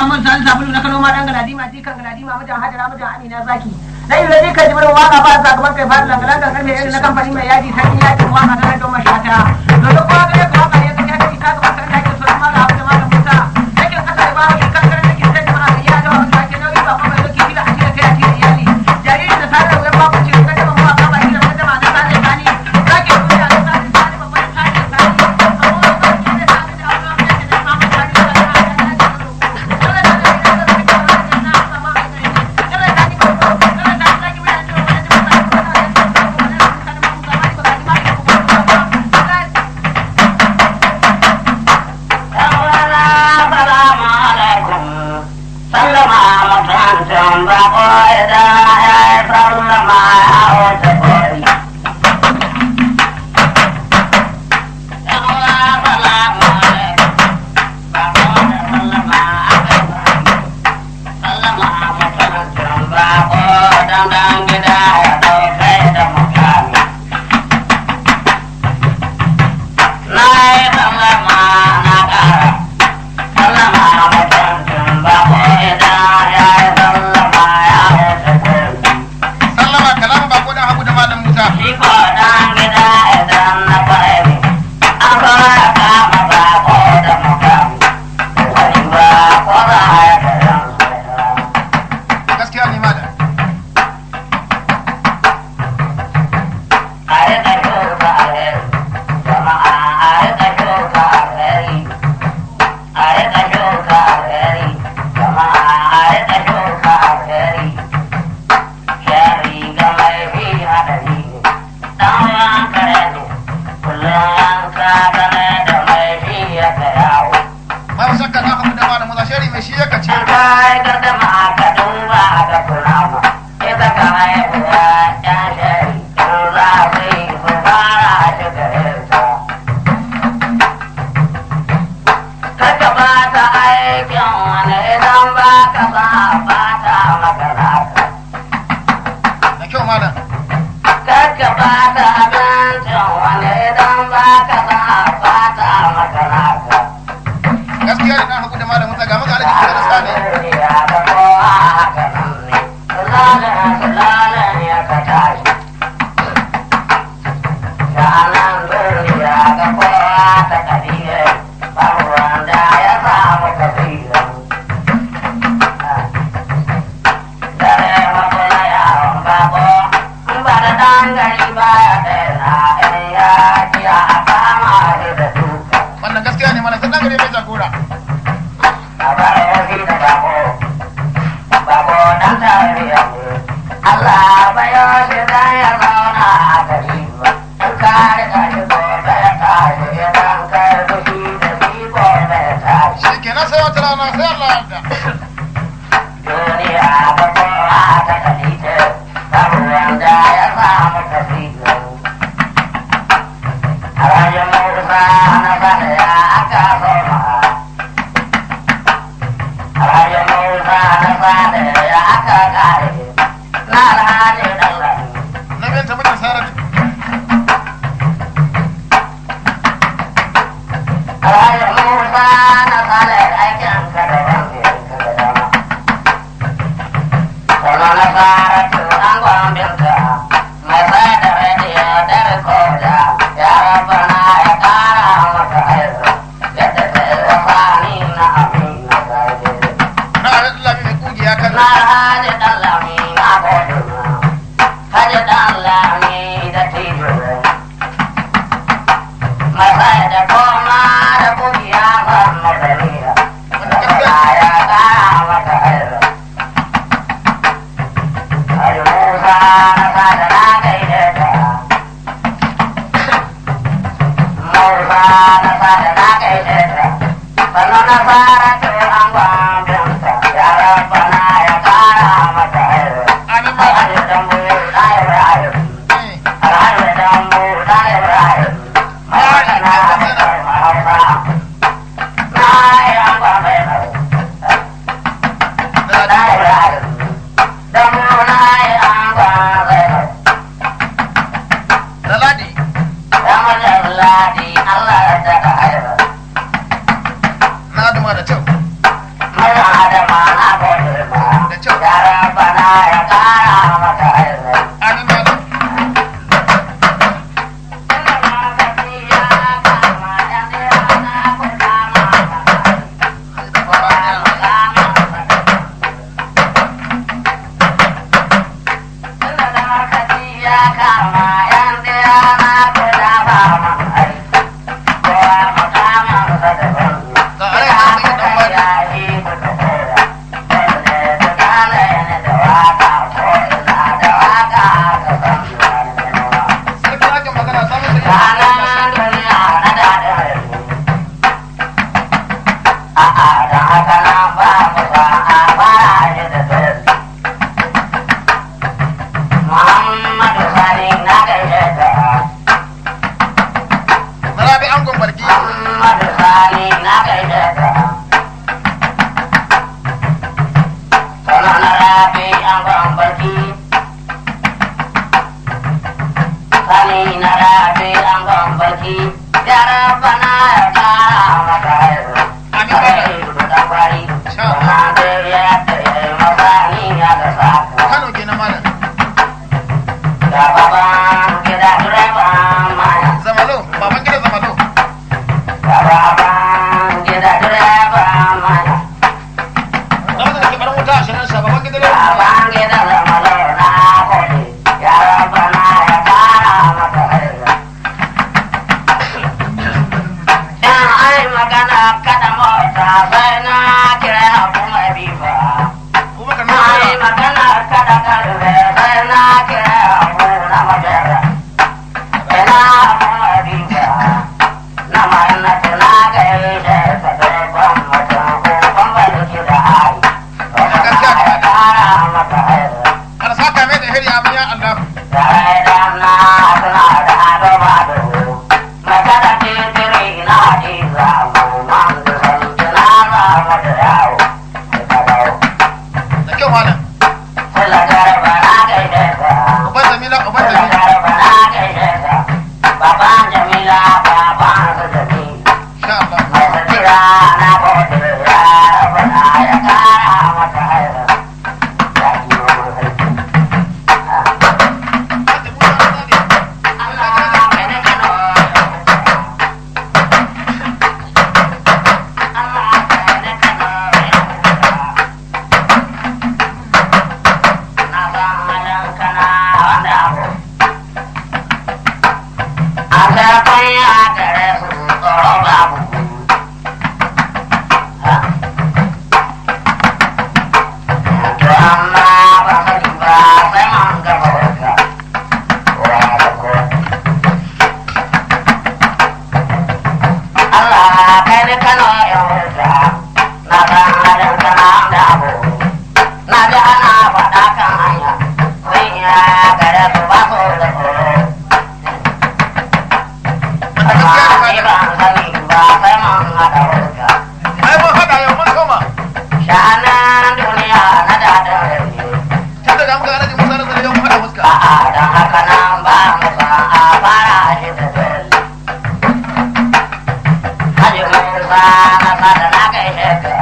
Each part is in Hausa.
Muhammad Sani Sabulu na Kano ma dan Galadima jikan Galadima mijin Hajara mijin Amina Zaki. Na yi zai kan jibirin waka ba sa gaban kai fara langalan gangan mai irin na kamfani mai yaji sai ya ji waka da don mashata. To duk kowa gare ka waka ya kace kai ta ga makan da ke so ma ga abu da malam Musa. Yake kasa da bawo kan kan da ke sai jama'a ga ya da wanda ke nauyi ba kuma yake kila a cikin kai a cikin iyali. Jariri da sanar da ba ku ce ka da mu aka ba shi da wanda ma na sanar da ni. Zaki duniya da sanar da ni babban sanar da ni. Amma ba ki da sanar da Allah ya ce da Muhammad Sani Sabulu. sallama kalama ba ko dan hagu da malam Musa gaskiya ne malam ba shakka dan hagu da malam Musa shari mai shi ya kace da kyau malam gaskiya ne dan hagu da malam Musa ga maka alaji da sani wannan gaskiya ne malam sai dan gare mai jagora Allah bayo shi da ya zauna a gari ba, in kare ka shi gobe ya tashi idan kai fushi da shi gobe ya tashi. shi kenan sai wata rana sai Allah ya yarda Duniya ba kowa ta kalite, babu wanda ya samu tasiri. A rayuwar Musa na bada ya aka soma. A rayuwar Musa na bada ya aka kare. Na alhaji Allah. na biyan ta mutum sarar Rayu Musa na kare aikin ka da wani ka da dama. Kuma na fara turan gwambinka, mai sai da rediyo da rikoda, ya rabu na ya kara maka aizu, yadda ta yi wasani na amina gaje. na alaji lami mai kugiya kan Na haji ɗan lami na gode ma, haji ɗan lami da tijo. Masai da koma da kugiya ban madariya, da ya kara maka aizu. Haji Musa na sada na gaide ta. Musa na sada na gaide ta. Sannu na fara turan gwambinta, ya rabbana ya kara maka aizu. Amin malam. Ga are ka sai dan bani. Sai ka ake magana samun sai Muhammadu Sani na gaishe ta Marabi angon barki. Muhammadu Sani na gaishe ka. Sana na rabi an gwambarki. Sani na rabi an gwambarki. Ya rabbana ya kara maka haihu. Amin malam. Da kwari. Sha Na da ya tsaye masani ya da saka. Kano kenan malam. Da baban gida direban maya. Zamalo, baban gida zamalo. Da baban gida direban maya. Zama da ke barin wuta a shirin sa baban gida ne. Abang kita sama lorna kodi, ya Rabbana ya kara maka haihu. Dan ai magana kada mota sai na kira abu mai bifa. Kuma ka Ai nuna magana kada karfe sai na kira abu na majara. Ina abu mai bifa. Na manna tuna gaishe ta dogon mutum ko bambanci da ai. Ya kara maka haihu. Ana saka mai da hiri amin ya Allah. Da kyau malam. Uban Jamila, uban Jamila. Insha Allah. Allah kai ne kano yan wuta na san halin kana da abu na ji ana faɗa kan hanya sun ya gare su ba su da tsoro amma ni ban sani ba sai mun haɗa wuta Ai mun haɗa yau mun koma. shanan duniya na daɗin rage Tun da muka alaji Musa na zare yau mun haɗa fuska. a'a don haka nan ba mu san a fara shi da dole Haji Musa na sada na gaishe ka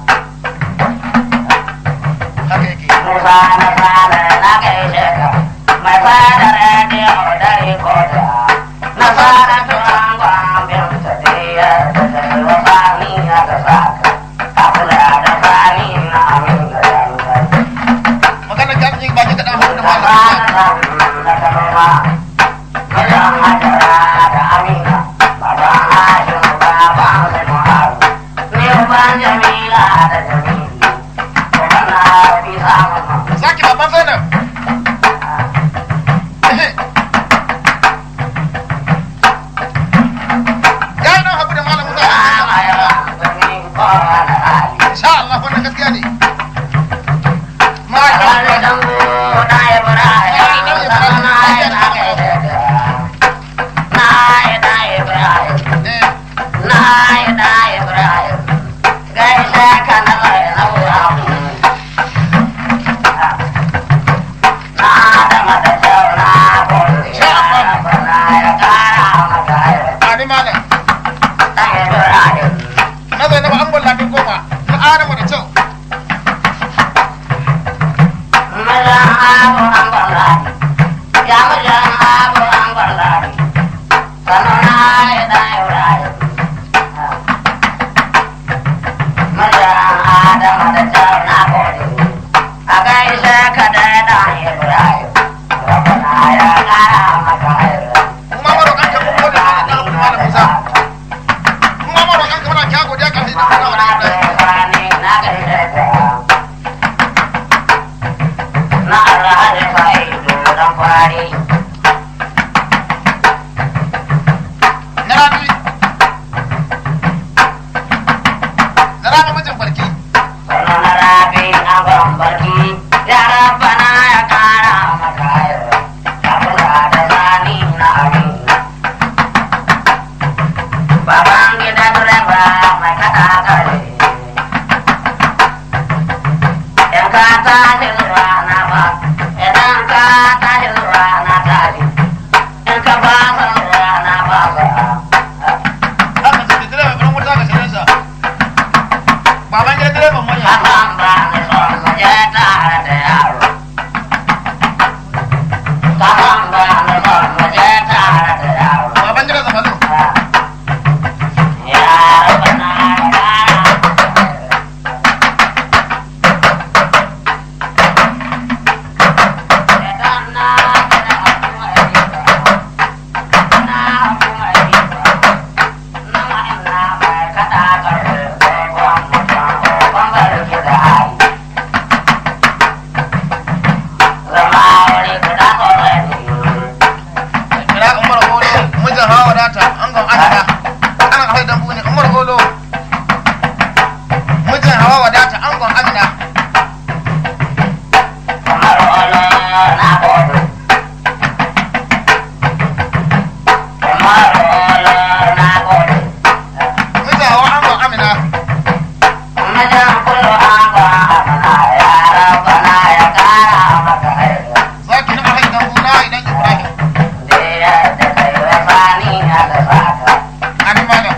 Haka yake. Musa na sada na gaishe ka mai sada rediyo da rikoda na sada tuwan gwambin tafiya da sai wasa ni ya ga saka a kula da sani na amin da yankai Magana ki arziki baki kaɗan hannu da da malam. sana da kanoma wajen hajara da amina baban hajin baban da muharu ni ban jamila da jamili kuma na fi samun Zaki baban Zainab. Ya yi nan haku da malam Musa. Insha Allah wannan gaskiya ne. Malam Musa. Eh, Ani malam. Na Zainab an gwalla kin koma. Na Adamu da kyau. gwari na rabi na rabi mijin barki Sanu na rabi a gwambarki yara bana ya kara maka yau ya kula da zani na amina baban gida direba mai kada kare in ka tashi zuwa na ba idan ka tashi zuwa na tashi in ka fasa zuwa na fasa haka sai direba ɗan wuta ga shirinsa baban gida direban manya Kasan ba ni son mu je tare da yaro. Kasan ba ni son mu je tare da yaro. baban gida zamanin Yaro bana gara. Idan na gina abu mai riba, na abu mai riba, na ina mai kaɗa ƙarfe dogon mutum, ɓangare da hali. Zama wuri guda kawai ne. kira umar golo mijin hawa wadata an gan adada ana kawai dambu ne umar golo mijin hawa wadata an gan amina Kamar olo na bodo. Kamar olo na bodo. mijin hawa an gan amina Majan kullu an ga amana ya rabana ya kara maka aiki. zaki na kawai dambu na idan ibrahim Da yadda kai wasani ya ga saka. ani malam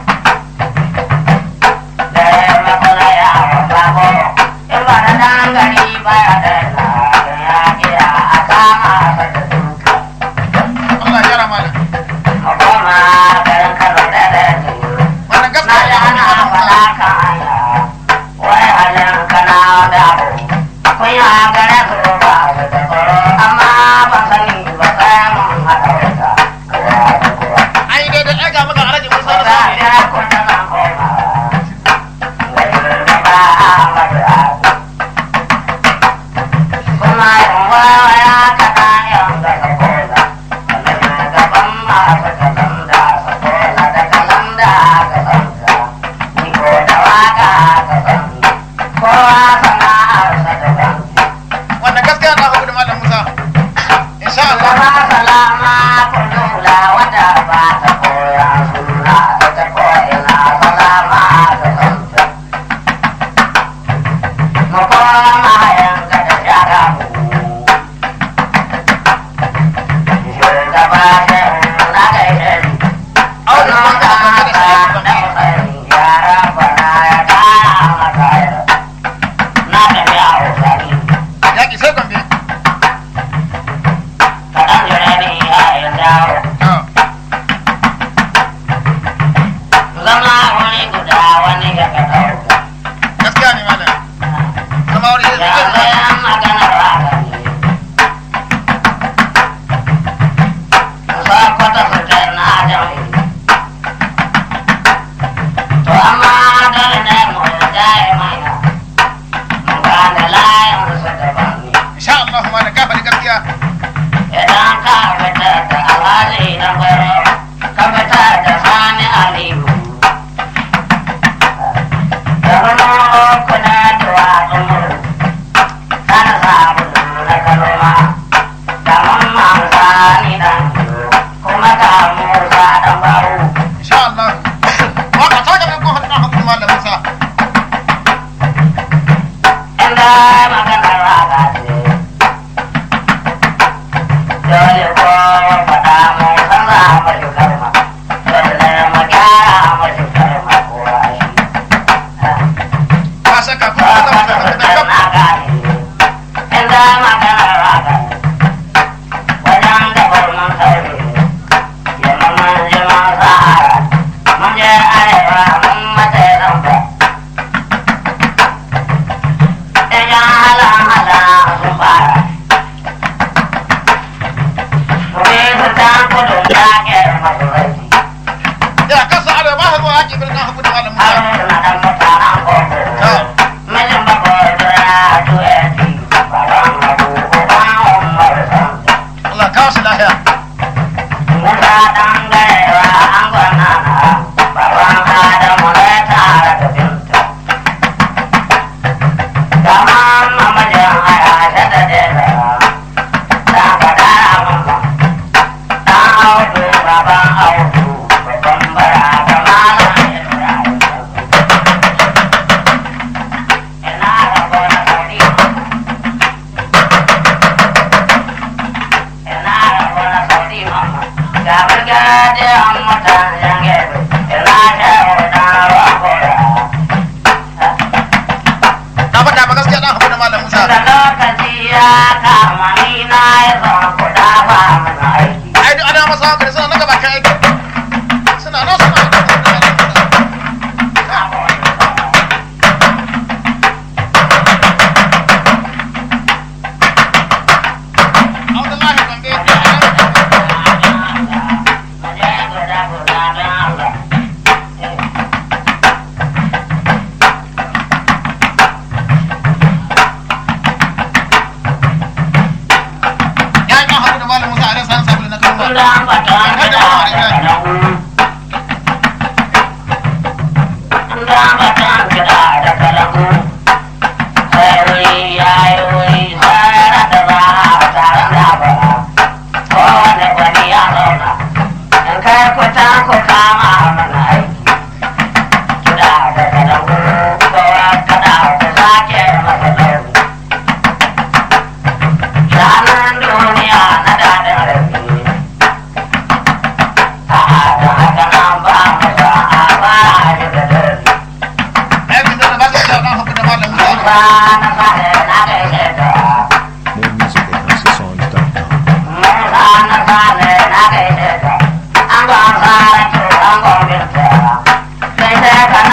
Da yamma kula ya wanda ko. In ba da dangari ba ya daina. Ya kira a kama sa da duka. Allah ya jara malam Makoma garin Kano da da malam Na gaskiya ji ana faɗa kan hanya, wai halin kana da abu. Kun yi gare su ba su da tsoro, amma ban sani ba sai mun haɗa wuta. Kowa da kowa. ai dai da ɗaga maka alaji musa Ko da za a sani biya kun da zan koma. Da yurda ba a mata abu. Kuma yin wawaya kaɗa yan daga kola. Wanda na gaban masu kalanda su kola da kalanda ka santa. Ni ko da waka ka santa. Kowa sana'arsa daban. wanda gaskiya na hudu da malam musa insha Allah Gaba salama kullula wata ba ta koya suna ita ko ina salama ta santa. Mu koma yanka da shara mu. Shugaba shehu na gaishe ni. Audu ma ka san da shi ba ne. Yara bana ya kara maka yau. Na tafi a wasani. yaƙi sai gombe Kaɗan jire ni a yin dawo. to Zama wani guda wani ya ka ɗauka. gaskiya ne malam zama wuri Ya zai zai sayan maganar haka ne. Sa kwata fitar na jami. To amma dole ne mu jaye mana. Mu gane layin su daban ne. insha Allah malam ka faɗi gaskiya Idan ka fitar da alhaji na gwaro, ka fitar da sani aliyu. Da wani kuna da wasan muru, sana sabulu na kaloma, da mamman sani dan kuma ga musa dan bawu. insha Allah waka ta ga ko hannun hudu malam musa Inda maganar waka ce, dole ko faɗa mai san za a mashi karma, dole mu gyara mashi karma ko shi. ka saka kuma ka zama da kaf Inda maganar waka, wajen da gwamnan sauri, yamma mun ji mun sahara, mun je arewa mun mace zamba. Idan hala-hala sun fara, Kube su ta kudu ta ƙyar masu rai. ya kasa arewa ba zuwa yaƙi birnin hudu da malam musa Haruna ɗan mutanen koko. Mijin bakwai da ya juya ci, baban abu, uban umar sanda. Allah ka sa na faɗa ba gaskiya dan haɓu da malam musa Da lokaci ya kama ni na yi son ku dafa mana aiki. ai duk ana masa hankali suna nan gaba kan aiki suna nan suna Abdullahi Gombe ya yi kan haɗu da malam musa a ran sa'an sabulu na kan Kullum baton gida da